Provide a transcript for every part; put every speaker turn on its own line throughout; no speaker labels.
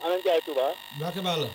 ana Ndiaye Touba.
Mbacke Balla.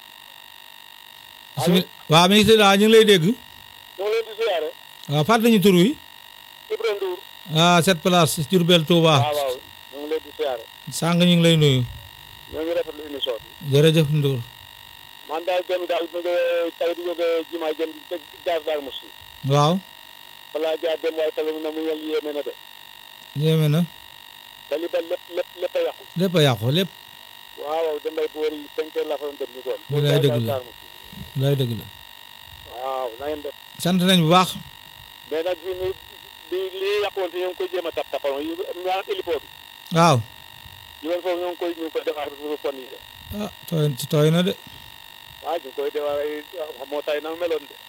allo
waaw mi ngi si waaw ñu ngi lay dégg.
ñu ngi leen di siyaare.
waaw fàttali ñu tur wi.
Ibrahima Ndour.
ah cette place Diourbel Touba.
waaw waaw ñu ngi leen di siyaare.
sàng ñu ngi lay nuyu.
ñoo ngi rafetlu émission bi.
jërëjëf Ndour.
man daal dem daal mu ngi tey di jóge jumaa jëm te jaar daal mosu.
waaw.
balaa jaar dem waaye tali na mu yel yéeme na de.
yéeme na.
tali ba lépp lépp lépp a yàqu.
lépp a yàqu lépp.
waaw waaw damay boori cinq heures la fa doon dem ñu doon.
Lu lay dëgg la.
Daar Moussi.
lay dëgg la.
waaw na ngeen def.
sant nañ bu baax.
mais nag fii nii bi lii yàqoon fi ñu ngi koy jéem a tap tapal yu maanaam hélipo bi.
waaw.
ñu woon foofu ñu ngi koy ñu ngi koy defar pour fon yi de.
ah tooy ci tooy na de.
waaw ñu ngi koy defar ay moo tay na mu meloon de.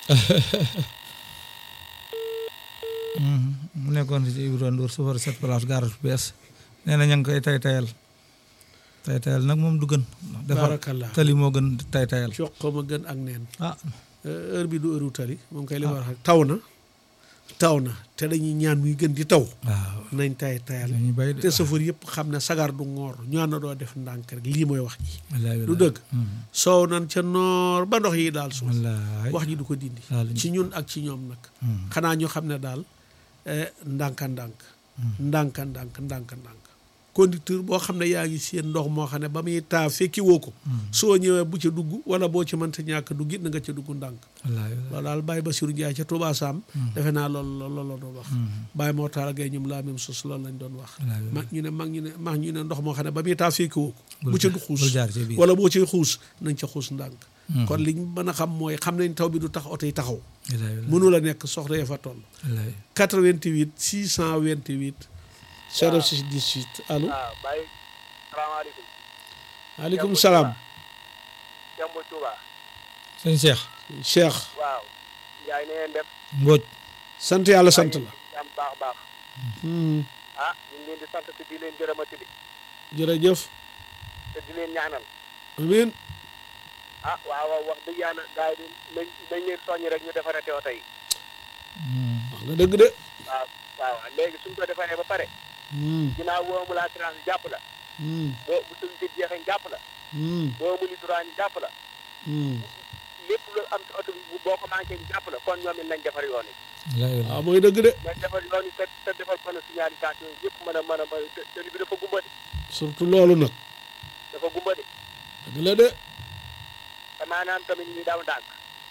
mu nekkoon ci Ibrahima Ndour chauffeur cette place garage bu bees nee na ña ngi koy tay tayal tay tayal nag moom du gën. defar
barakallah
tali moo gën tay tayal.
coq ma gën ak neen
ah
heure bi du heure tali moom kay li ma wax taw na taw na te dañuy ñaan muy gën di taw
waaw.
nañ tay tayal
dañuy bay de
te safar yëpp xam ne sagar du ngoor ñu ànd doo def ndànk rek lii mooy wax ji
wallaay
du
wallaay.
dëgg
Mhm.
soow nan ca noor ba ndox yi daal suuf
wallaay.
wax ji du ko dindi
Daal
ci ñun ak ci ñoom nag
Mhm.
xanaa ñu xam ne daal eh, ndànka ndànk ndànka ndànk ndànka ndànk conducteur boo xam ne yaa ngi seen ndox moo xam ne ba muy taa fekki woo ko soo ñëwee bu ca dugg wala boo ci mënta ñàkk dugg it na nga ca dugg ndànk
wallaay wallaay.
loolu daal Baye Bassirou Ndiaye ca Touba Sam defe naa loolu loolu la doon wax Baye moo taal gay ñum la même chose loolu lañ doon wax
wallaay wallaay.
mag ñu ne mag ñu ne mag ñu ne ndox moo xam ne ba muy taa fekki woo ko
Bul
bu ca
jaar-
du xuus
bul jaar ci biir.
wala boo cay xuus nañ ca xuus ndànk kon liñ mën a xam mooy xam nañ taw bi du tax oto yi taxaw
wallaay wallaay.
mënu la nekk soxla ya fa toll
wallaay.
88 628 06 18 allo
waaw Baye salaamaaleykum.
maaleykum salaam
Demba Touba.
sëñ Cheikh.
Cheikh
waaw. Ndiaye na ngeen def.
Mbodj.
sant yàlla sant la
am baax a baax.
Hmm,
ah ñu ngi leen di sant te di leen gërëmati di
jërëjëf
te di leen ñaanal.
amiin
ah waaw waaw wax dëgg yàlla gars yi nañ nañ leen soññi rek ñu defaree oto yi.
Mhm.
wax nga dëgg de
waaw waaw léegi suñ ko defaree ba pare.
Hmm,
ginnaaw boo amul assurance jàpp la.
hmm,
boo bu suñ si jeexee jàpp la.
hmm,
boo amul droit ñu jàpp la.
hmm.
lépp lu am ci oto bi bu boo ko manqué ñu jàpp la kon ñoom it nañ defar yoon yi.
wallaay
waaw
wallaay.
mooy dëgg de
nañ defar yoon yi te te defar panneau signalisation yi yëpp mën a mën a mën a te tali bi dafa gumba de
surtout loolu nag
dafa gumba de
dëgg la de
te maanaam tamit ñu daw ndànk.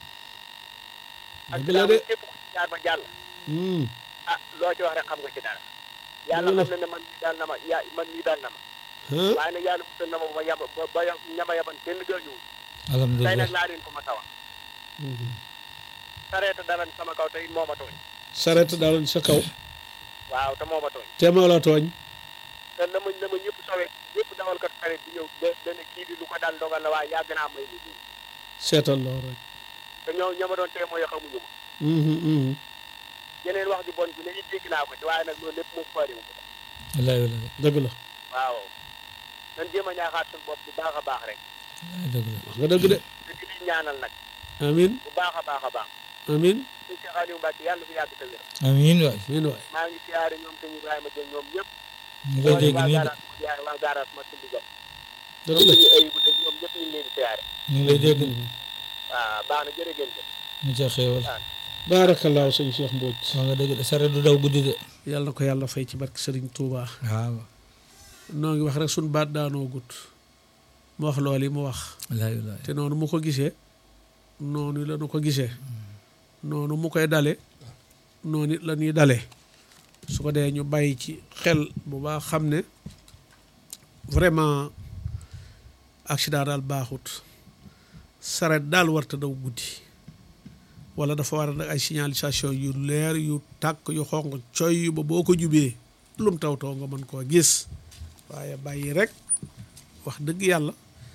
ak
dëgg la de
képp ku ci jaar ba jàll.
Hmm,
ah loo ci wax rek xam nga ci dara. yàlla
Dëgg la.
xam na ne man mii daal na ma ya man mii daal na ma.
ah,
waaye nag yàlla musal na ma ba yab ba ba ñama yaban kenn gaañuwul. tey
alhamdulilah.
nag laa leen ko ma tawa.
hmm.
sareeta dara sama kaw te it moo ma tooñ.
saret daal sa kaw
waaw te moo ma tooñ.
te moo la tooñ
te na ma na ma ñëpp sowee ñëpp dawalkat sareet bi ñëw da dana kii di lu ko daal dogal la waaye yàgg naa may nit ñi.
seetal loolu rek
te ñoo ña ma doon tee mooy xamuñu ma.
Hmm, hmm,
yeneen wax ju bon bi ne it dégg naa ko ci waaye nag loolu lépp moom faariwu ko.
wallaay wallaay.
dëgg la
waaw. nan jéem a ñaaxaat suñu bopp bu baax a baax rek.
wallaay dëgg la.
wax nga dëgg de
te di leen ñaanal nag
amiin
bu baax a baax a baax.
amiin
suñu Cheikh Aliou Mbacke yàlla fi yàgg te wér.
amiin waay.
amiin waay
maa ngi siyaare ñoom sëñ Ibrahima Dieng ñoom ñëpp.
ñu ngi lay dégg
waa
nii de.
garage ma siyaare waa garage ma sindi jot.
dëgg
ñoom
la
suñu ayibu de ñoom ñëpp ñu ngi leen di siyaare.
ñu ngi lay dégg.
waaw baax na jërë ngeen jëf.
ñu ca xéewal.
baarakallaahu sëñ Cheikh Mbodj
wax nga dëgg de saret du daw guddi de.
yàlla na ko yàlla fay ci barke Serigne Touba
waaw.
noo ngi wax rek suñ baat daanoo gut mu wax loolu yi mu wax
wallaay wallaay.
te noonu mu ko gisee noonu la nu ko gisee noonu mu koy dale noonu it la ñuy dale su ko dee ñu bàyyi ci xel bu baax xam ne vraiment accident daal baaxut saret daal warta daw guddi wala dafa war a nag ay signalisation yu leer yu tàkk yu xonq coy ba boo ko jubee lum taw taw nga mën koo gis waaye bàyyi rek wax dëgg yàlla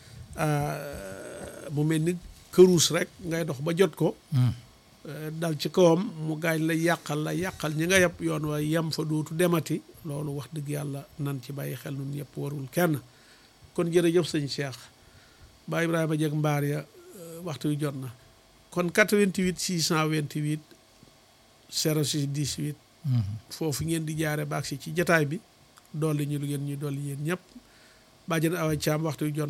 mu mel ni këruus rek ngay dox ba jot ko
Hmm.
dal ci kawam mu gaañ la yàqal la yàqal ñi nga yàpp yoon wa yem fa dootu demati loolu wax dëgg yàlla nan ci bàyyi xel nun yëpp warul kenn kon jërëjëf sëñ Cheikh ba Ibrahima jeg mbaar ya euh, waxtu wi jot na kon 88 628 06 18
Mhm.
foofu ngeen di jaare baag si ci jataay bi dolli ñu lu ngeen ñu dolli yéen ñëpp bàjjen awa caam waxtu wi jot